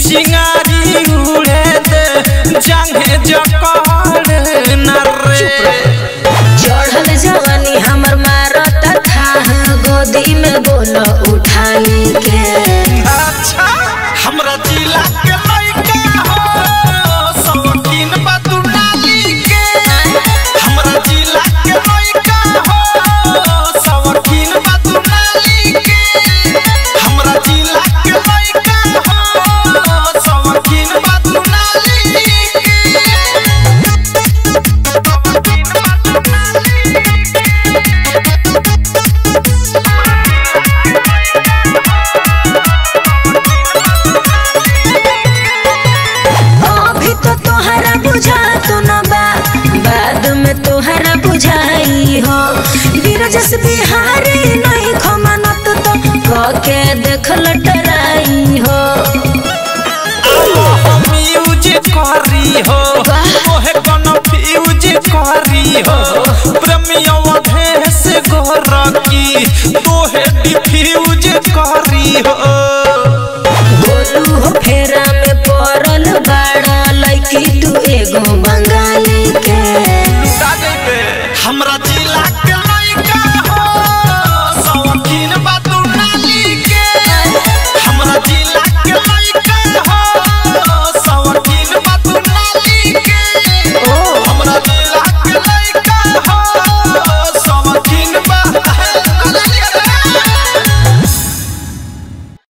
चिंगारी उड़े दे जांगे जकड़ न रे चढ़ल जवानी हमर मारत था गोदी में बोल उठानी के अच्छा हमरा जिला के लइका हो सवकीन बा तू नाली के हमरा जिला के लइका हो सवकीन बा तू नाली के हमरा जिला के लइका हो सवकीन बा तू नाली अभी तो तोहरा बुझा तो न बा बाद में तोहरा बुझाई हो बीरजस बिहारी नहीं खमानत तो कके देखल टराई हो यूज करी हो मोहे कोनो फ्यूज करी हो प्रेमियों भेस गोरकी